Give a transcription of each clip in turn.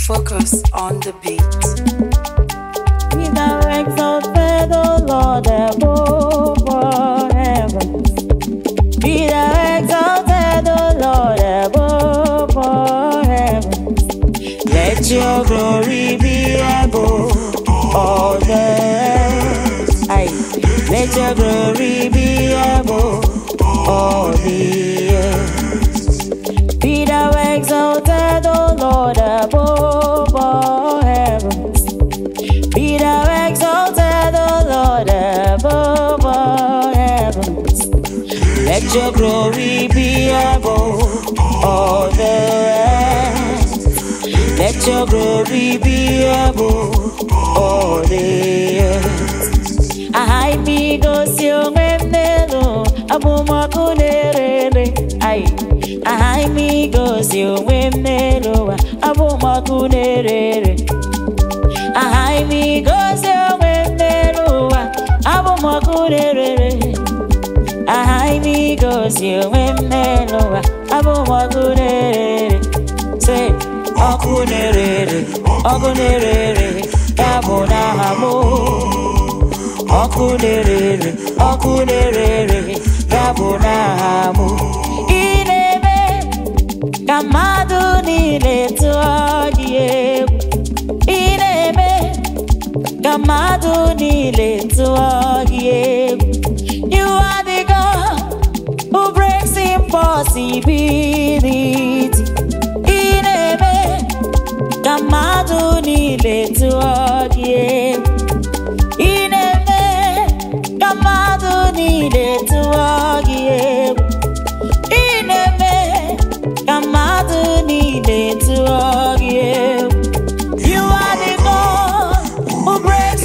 Focus on the beat. Be thou exalted, O Lord, above all heavens. Be thou exalted, O Lord, above all heavens. Let your glory be above all the earth. Aye. Let your glory be above all the earth. Be thou exalted, O Lord, above all heavens. Be thou exalted, O Lord, above all heavens. Let your glory be above all the earth. Let your glory be above all the earth. Aha imi gosi onwe m n'elu abụmọkụ na-erere ai aha imi gosi onwe m n'elu ụwa abụmọkụ na-erere aha imi gosi onwe m n'elu ụwa abụmọkụ na-erere aha imi gosi onwe m n'elu ụwa abụmọkụ na-erere se ọkụ na-erere ọkụ na-erere ya bụ n'aha m ọkụ na-erere ọkụ na-erere ya bụ n'aha m ị na-eme ka mmadụ niile tụọ gị egwu ị na-eme ka mmadụ niile tụọ gị egwu you are the God who breaks impossibility ị na-eme ka mmadụ niile tụọ gị egwu ị na-eme ka mmadụ niile tụọ gị egwu ị na-eme ka mmadụ niile tụọ gị egwu You are the God who breaks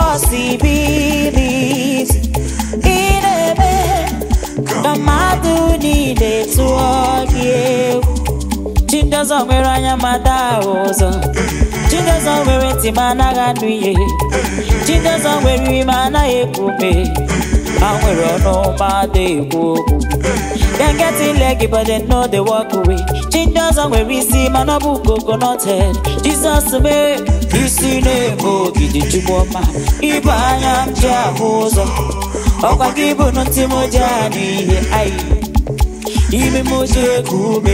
impossibilities ị na-eme ka mmadụ niile tụọ gị egwu Chindọzọ nwere anya ma daa ụzọ Chindọzọ nwere ntị ma anaghị anụ ihe Chindọzọ nwere ime anaghị ekwu ume ha nwere ọnụ ma adịghị ekwu okwu Dem get leg but dem no dey walk away Chindọzọ nwere isi mana ọ bụ coconut head Jizọs mee isi na-eme ogidi chukwu ọma Ịbụ anya m ji ahụ ụzọ ọkwa gị bụ ntị m ji anụ ihe ayi ime m ji eku ume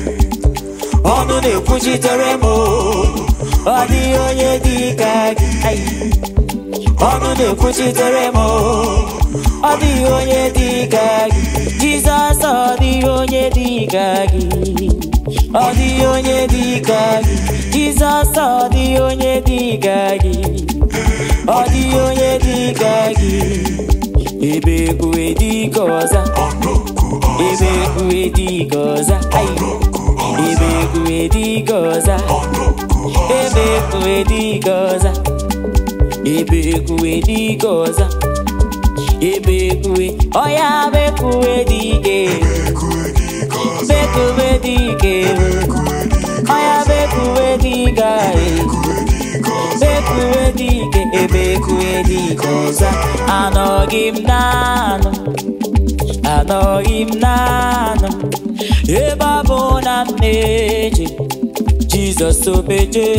ọnụ na-ekwuchitere m ọ dịghị onye dị ka gị Ai. ọnụ na-ekwuchitere m ọ dịghị onye dị ka gị jizọs ọ dịghị onye dị ka gị ọ dịghị onye dị ka gị jizọs ọ dịghị onye dị ka gị ọ dịghị onye dị ka gị ebe ekwuwe dị ka ọza ebe ekwuwe dị ka ọza Ai. ebe ekwuwe dị ka ọza ebe ekwuwe dị ka ọza ebe ekwuwe dị ka ọza ebe ekwuwe ọya bekwuwe dị ka bekwuwe dị ka ọya bekwuwe dị ka bekwuwe dị ka ebe ekwuwe dị ka ọza anọghị m naanụ anọghị m naanụ ebe ọ bụ na m na-eje jizọs obeje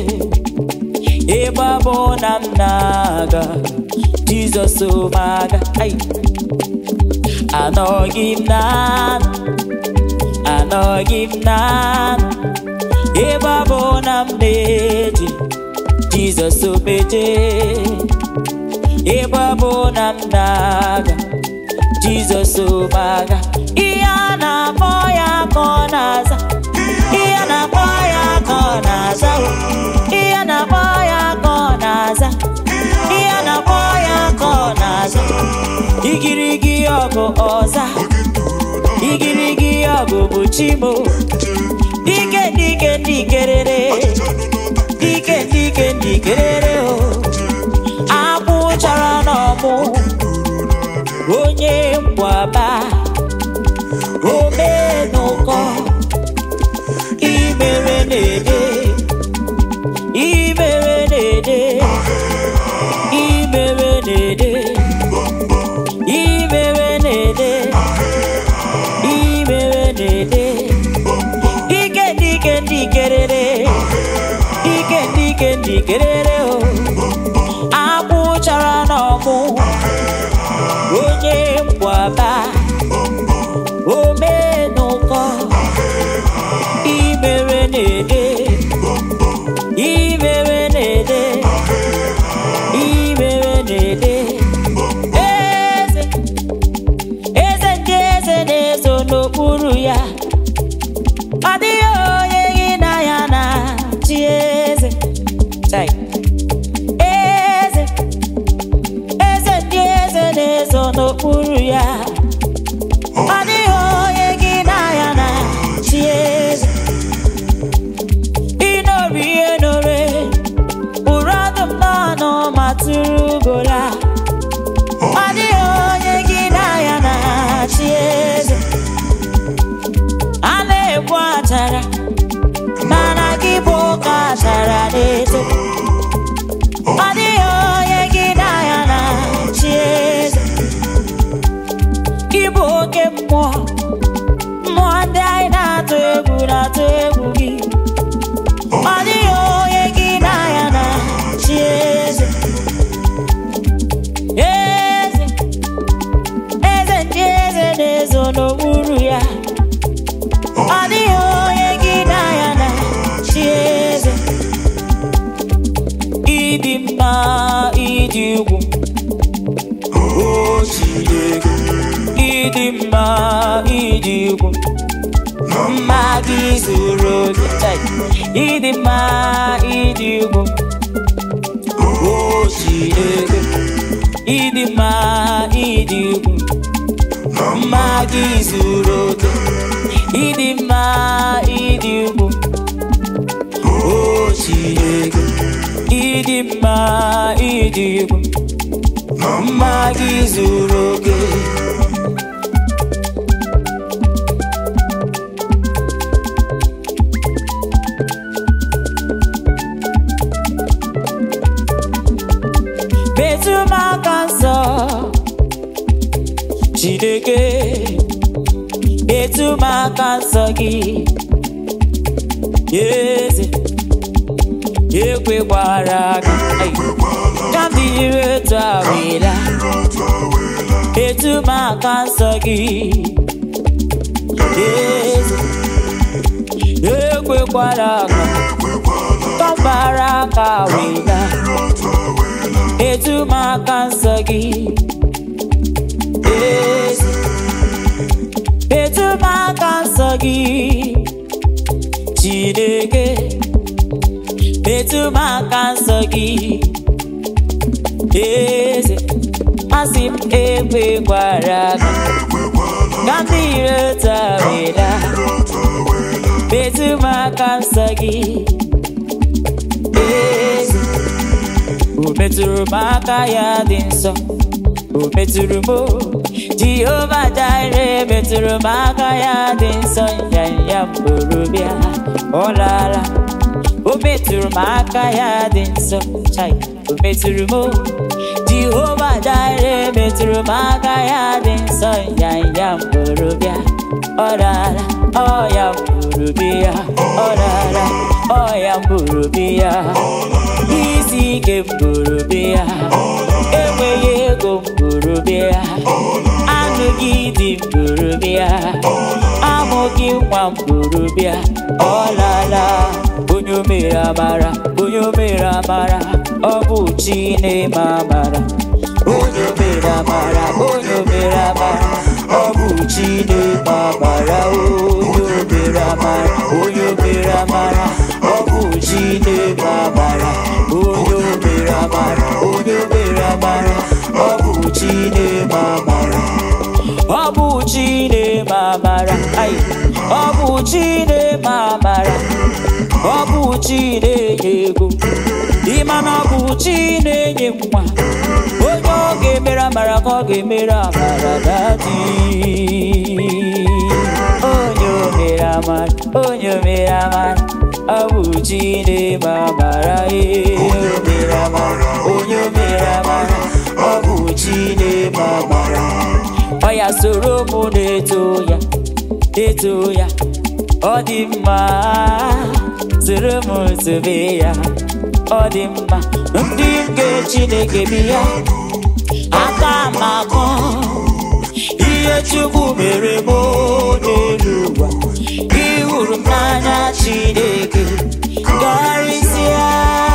ebe ọ bụ na m na-aga jizọs omaga Ai. anọghị m naanụ anọghị m naanụ ebe ọ bụ na m na-eje jizọs obeje ebe ọ bụ na m na-aga jizọs omaga ihe a na-akpọ ya ka ọ na-aza ihe a na-akpọ ya ka ọ na-aza o. ihe a na-akpọ ya ka ọ na-aza ihe a na-akpọ ya ka ọ na-aza igirigi ọgụ ọza igirigi ọgụ bụ chimo dike dike ndikerere dike dike ndikerere o akwụ chara n'ọmụ onye mgbaba omenụkọ imere na-ede imere na-ede imere na-ede imere na-ede imere na-ede dike dike ndikerere njikerere o akwụchara n'ọmụ onye mgbaba omenụkọ imere na-ede imere na-ede imere na-ede eze eze ndị eze na-eso n'okpuru ya ọ dịghị onye gị na ya na chi eze Chai. eze eze ndị eze na-eso n'okpuru ya ọ dịghị onye gị na ya na chi eze ịnọrọ ihe nore ụrụ ọdụm n'ọnụ ma tụrụ ugola ọ dịghị onye gị na ya na chi eze a na-egbu achara mana gị bụ ụka achara na-eto ọ dịghị onye gị na ya na chi eze ịbụ oke mmụọ mmụọ ndị anyị na-atụ egwu na-atụ egwu gị ọ dịghị onye gị na ya na chi eze eze eze ndị eze na-ezo n'okpuru ya ọ dịghị onye gị na ya na chi eze ịdị mma ịdị ugwu o Chineke ịdị mma ịdị ugwu mma gị zuru oke Chai. ịdị mma ịdị ugwu o Chineke ịdị mma ịdị ugwu mma gị zuru oke ịdị mma ịdị ugwu o Chineke ịdị mma ịdị ugwu mma gị zuru oke metụ m aka nsọ Chineke metụ m aka nsọ gị eze ekwekwara aka ka m dịrị otu awela metụ m aka nsọ gị eze ekwekwara aka ka m gbara aka wela etu m aka nsọ gị eze etu m aka nsọ gị Chineke etu m aka nsọ gị eze asị m ekwekwara aka ka ndị iro tawela etu m aka nsọ gị eze o metụrụ m aka ya dị nsọ o metụrụ m o. jehova jire metụrụ m aka ya dị nsọ nyanya mbụrụ bịa ọ laala o metụrụ m aka ya dị nsọ chai o metụrụ m o. jehova jire metụrụ m aka ya dị nsọ nyanya mbụrụ bịa ọ laala ọ ya mbụrụ bịa ọ laala ọ ya mbụrụ bịa isi ike mbụrụ bịa enweghị ego mbụrụ bịa anụghị dị mbụrụ bịa amụghị nwa mbụrụ bịa ọlala onye o mere amara onye o mere amara ọ bụ chi na-eme amara onye o mere amara onye o mere amara ọ bụ chi na-eme amara onye o mere amara onye o mere amara ọ bụ chi na-eme amara onye o mere amara onye o mere amara ọ bụ chi na-eme amara ọ bụ chi na-eme amara ai ọ bụ chi na-eme amara ọ bụ chi na-enye ego ịma na ọ bụ chi na-enye nwa onye ọ ga-emere amara ka ọ ga-emere amara dadi onye o mere amara onye o mere amara ọ bụ chi na-eme amara ee o mere amara onye o mere amara ọ bụ chi na-eme amara ọ ya soro mụ na-eto ya eto ya ọ dị mma soro m sobe ya ọ dị mma ndị nke chineke bi ya aka m akọ ihe chukwu mere m n'elu ụwa ịhụrụ m n'anya chineke karịsịa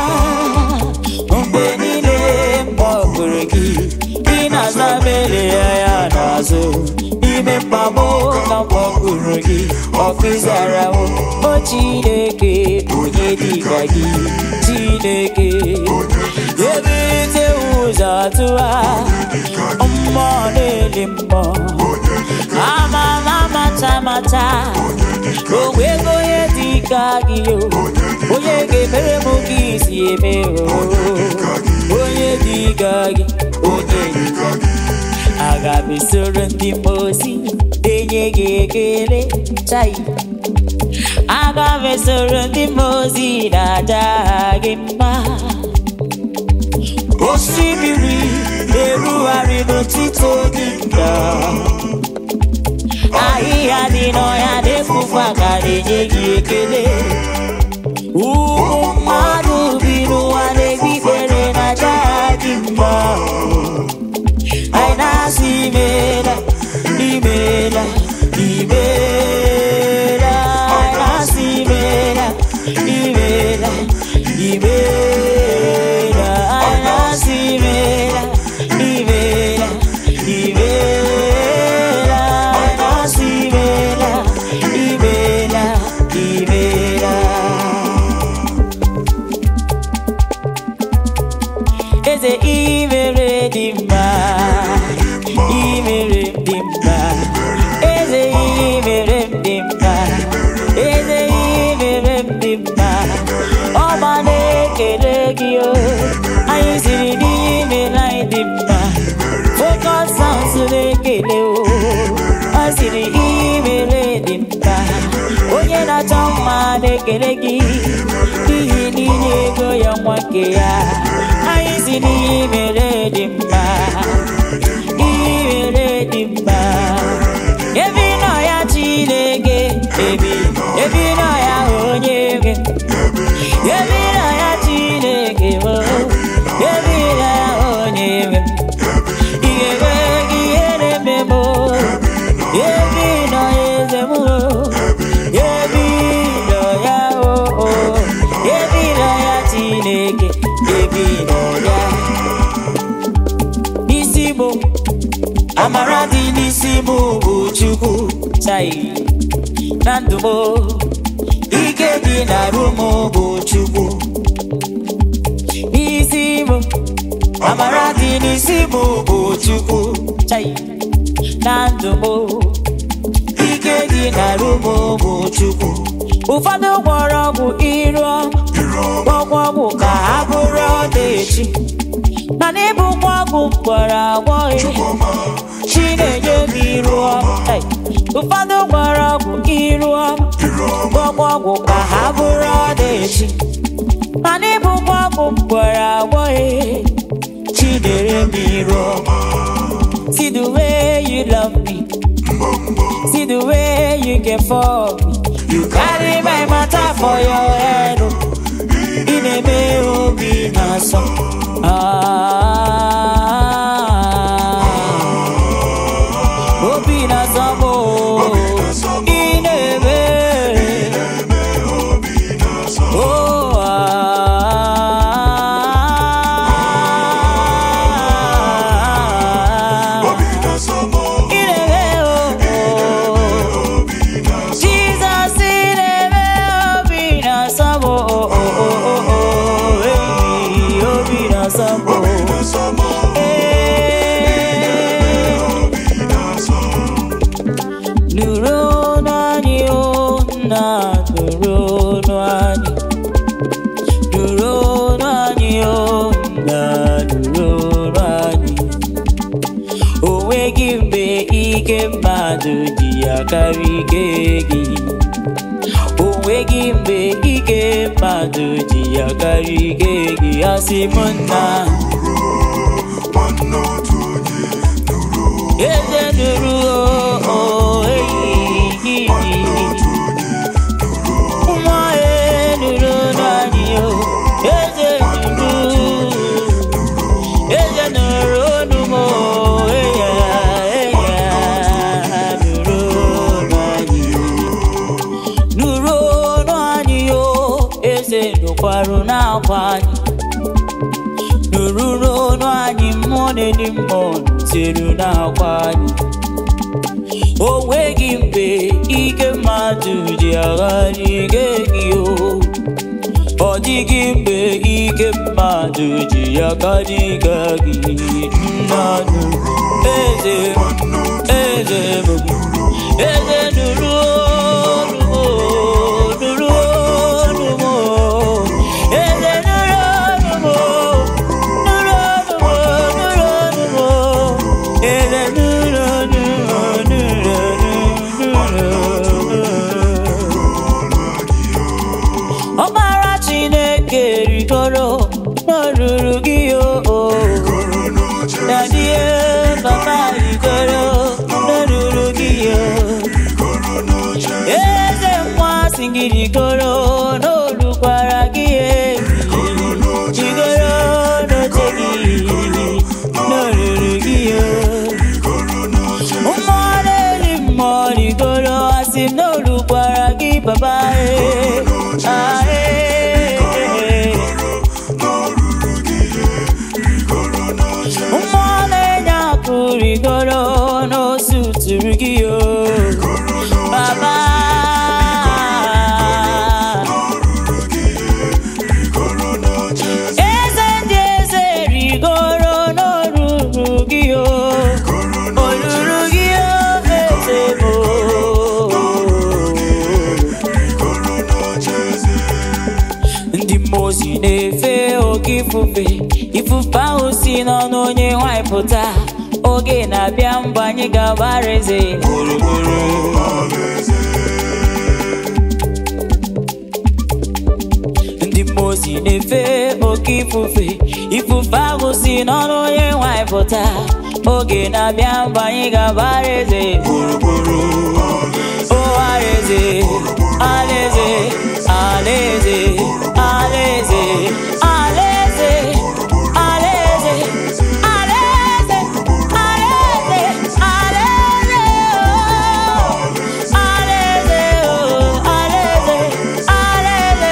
mgbe niile mkpọgụrụ gị ị na-aza mere ya ya n'azụ n'ime mkpagbu ka mkpọgụrụ gị ọkụzara m o chineke onye dịka gị chineke ebite ụzọ tụwa mmụọ na-eli mmụọ ama m amata amata onwego onye dị ka gị o onye ga-emere m ka isi eme o onye dị ka gị onye dị ka gị aga m esoro ndị mmosi enye gị ekele chai aga m esoro ndị mmosi na-aja gị mma osimiri na-erugharị n'otito gị nda ahịhịa dị n'ọhịa na-efufe aka na-enye gị ekele ụmụ mmadụ bi n'ụwa na-ekpe ikpere na aja gị mma anyị na-asị imela imela imela anyị na-asị imela imela imela anyị na-asị imela imela imela anyị na-asị imela imela imela eze imere dị mma imere m dị mma eze imere m dị mma eze imere m dị mma ọma na-ekele gị o anyị siri n'ime anyị dị mma focus sounds na-ekele o ọ siri imere dị mma onye na-achọ mma na-ekele gị n'ihi n'inye ego ya nwa nke ya anyị si n'ihe mere dị mma imere dị mma ebi nọ ya chineke ebi ebi nọ ya onye nwe ebi nọ ya chineke o ebi nọ ya onye nwe ihe nwe gị ihe na-eme m o. ebi nọ ya eze m o. ebi nọ ya o o. ebi nọ ya chineke ebi nọ ya n'isi m amara dị n'isi m bụ chukwu chai na ndụ m ike dị n'arụ m bụ chukwu n'isi m amara dị n'isi m bụ chukwu chai na ndụ m ike dị n'arụ m bụ chukwu ụfọdụ gwọrọ ọgwụ iru gwọgwọ ọgwụ ka ha bụrụ ọdaechi mana ịbụkwa ọgwụ gwara agwọ chi na-enye m iru ọma Ei, ụfọdụ gwara ọgwụ iru ọma gwọgwọ ọgwụ ka ha bụrụ ọdaechi mana ịbụkwa ọgwụ gwara agwọ chi na-enye m iru ọma See the way you love me. See the way you care for me. You carry my matter for your head. oh. In a me obi na so. Ah. Obi na so mo. In a me. Oh ah. In a me oh. Jesus in a me obi na so mo. Oh oh oh oh. Hey, obi na so mo. Hey. Nụrụ ọnụ anyị o nna nụrụ ọnụ anyị nụrụ ọnụ anyị o nna nụrụ ọnụ anyị o nweghị mgbe ike mmadụ ji ya karịa ike gị o nweghị mgbe ike mmadụ ji ya karịa ike gị asị m nna eze nụrụ o eyi nwa e nụrụ n'anyị o eze kwarụ n'akwa anyị nụrụ n'ọnụ anyị mmụọ na-edi mmụọ tiru n'akwa anyị o nweghị mgbe ike mmadụ ji agharị ike gị o ọ dịghị mgbe ike mmadụ ji ya karịga gị mmadụ eze m eze m eze nụrụ olu m nụrụ olu m eze nụrụ olu m nụrụ olu m nụrụ olu m eze nụrụ olu m nụrụ olu m ọmara chineke rigoro n'olulu gị o dadie papa rigoro n'olulu gị o eze nwa si gị rigoro n'olukwara gị ebi rigoro n'oche gị n'olulu gị o mmụọ na-eri mmụọ rigoro asị m n'olukwara gị papa e ah, e, mmụọ na-enye akụ rigoro n'osu tụrụ gị o baba eze ndị eze rigoro n'olulu gị o olulu gị o eze bụ ndị mmụọ ozi na-efe oke ifufe ifufe ahụ si n'ọnụ onye nwanyị pụta oge na-abịa mgbe anyị ga-agbara eze gburugburu ndị mmụọ ozi na-efe oke ifufe ifufe ahụ si n'ọnụ onye nwanyị pụta oge na-abịa mgbe anyị ga-agbara eze gburugburu o alaeze alaeze alaeze alaeze alaeze alaeze alaeze alaeze alaeze alaeze alaeze alaeze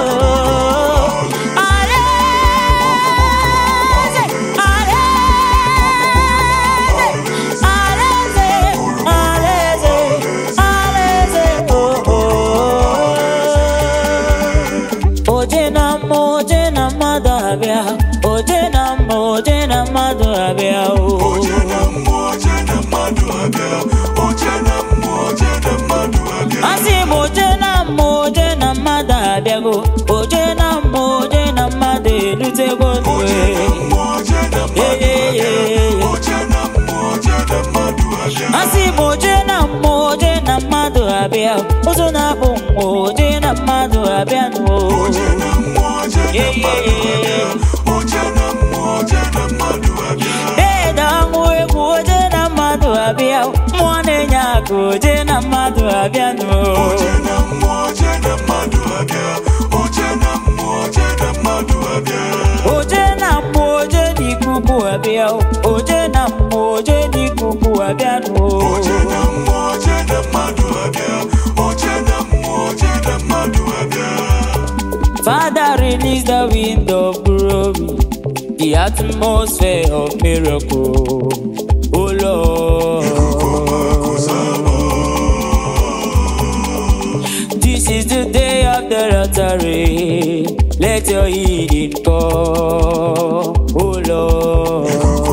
oje na mma oje na mmadụ abịa oje na mma oje na mmadụ abịa o asị m oje na mma oje na mmadụ abịago oje na mma oje na mmadụ erutego nwe asị m oje na mma oje na mmadụ abịa ụzọ na-akpụ mma oje na mmadụ abịa n'o ede ọṅụ egwu oje na mmadụ abịa mmụọ na-enye akụ oje na mmadụ abịa n'o oje na mmụọ oje n'ikuku abịa oje na mmụọ oje n'ikuku abịa n'o Father, release the wind of glory, the atmosphere of miracle. Oh Lord, this is the day of the lottery. Let your healing come. Oh Lord,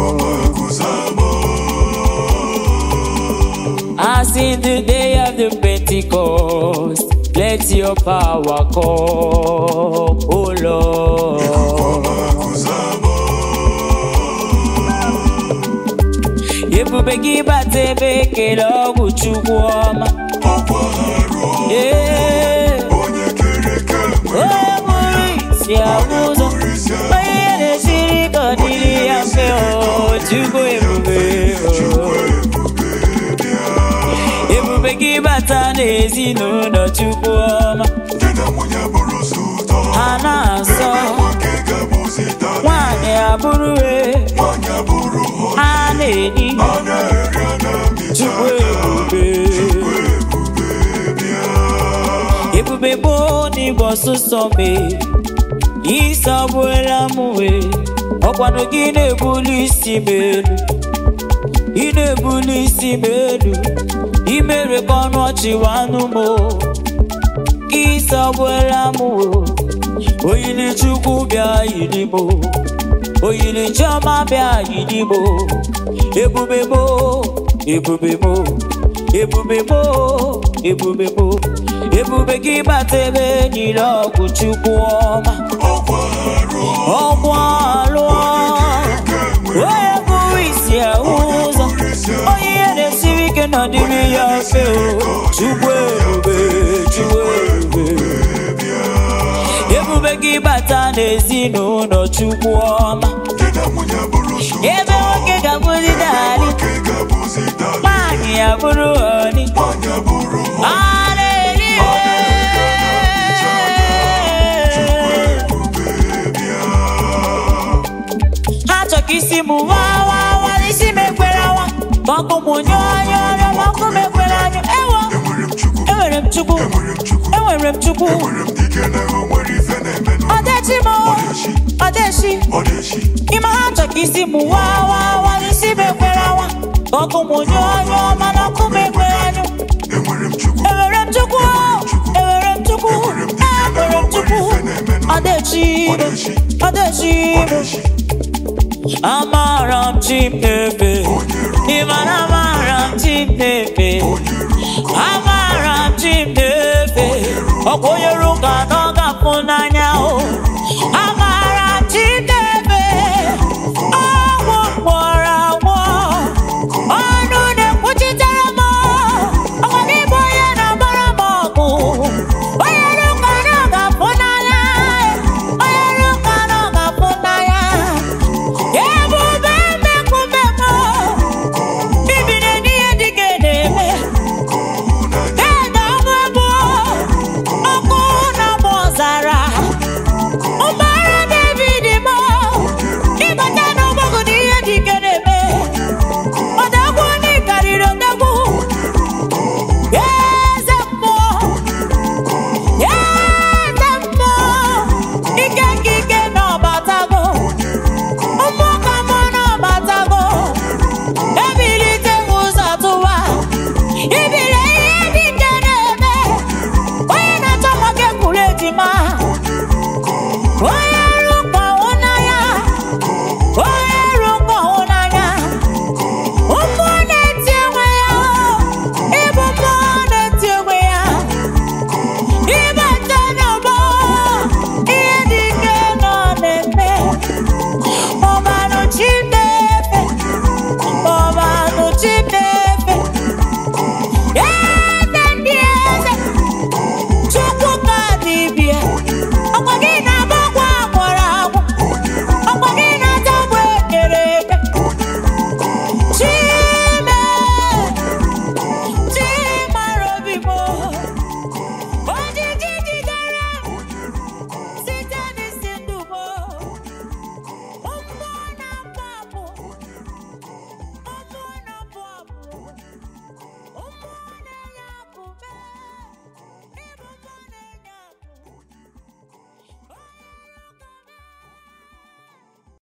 as in the day of the Pentecost. Let your power come, oh Lord. Ebube gị bata ebe ekele ọgwụ Chukwu ọma. Ee, onye bụrụ isi ahụ ụzọ, onye na-esiri ka ọ dịrị ya mfe o, Chukwu ebube o. Ebube gị bata n'ezinụlọ Chukwu ọma. Ha na-asọ nwaanyị abụrụ e ha na-eri Chukwu ebube ebube bụ n'igbo ọsụsọ mee ịsọgbuola m wee ọkwanụ gị na-ebuli isi m elu ị na-ebuli isi m elu imere ka ọnụ ọchị wanụ m ịsọgbuola m o oyili chukwu bịa yiri m oyili chiọma bịa yiri m ebube mo ebube mo ebube mo ebube mo ebube gị bata ebe niile ọgwụ chukwu ọma ọgwụ alụọ onye bụrụ isi ahụ ụzọ onye ihe na-esiri ike n'ọdịrị ya mfe o chukwu ebube chukwu ebube ebube gị bata n'ezinụlọ chukwu ọma ebe nwoke ga-abụzi dali nwaanyị ya bụrụ ọni ha chọ ka isi m wa wa wa n'isi m ekwere awa ma ọkụ m nyụọ anyụ ọrịa ma ọkụ m ekwere anyụ ewo enwere m chukwu enwere m chukwu ọdechi m ọdechi ime ha chọ ka isi m wa wa wa n'isi m ekwere awa ma ọkụ m nyụọ anyụ mana ọkụ m ekwere anyụ enwere m chukwu enwere m chukwu enwere m chukwu ọdechi ọdechi amara m chimepe ịmara amara m chimepe amara m chimepe ọkwa onye ruka na ọ ga-afụ n'anya o amara m chimepe ọgwụ mkpọrọ agwọ ọnụ na-ekwuchitere m ọkwa gị bụ onye na-agbara m ọgụ onye ruka na ọ ga-afụ n'anya onye ruka na ọ ga-afụ n'anya ebube mmekwumemo bibiri n'ihe dị ka na-eme ede ọnụ ebo ọkụ na mụ ọzara ụgbọala david mo ịbata n'ụgbọgụ na ihe dị ka na-eme ọdagwu ndị karịrị ọdagwu eze mmụọ eze mmụọ ike nke ike na ọbatago mmụọ ka mmụọ na ọbatago ebilite ụzọ tụwa ibile ihe dị nke na-eme onye na-achọ nwoke kwuru ejima onye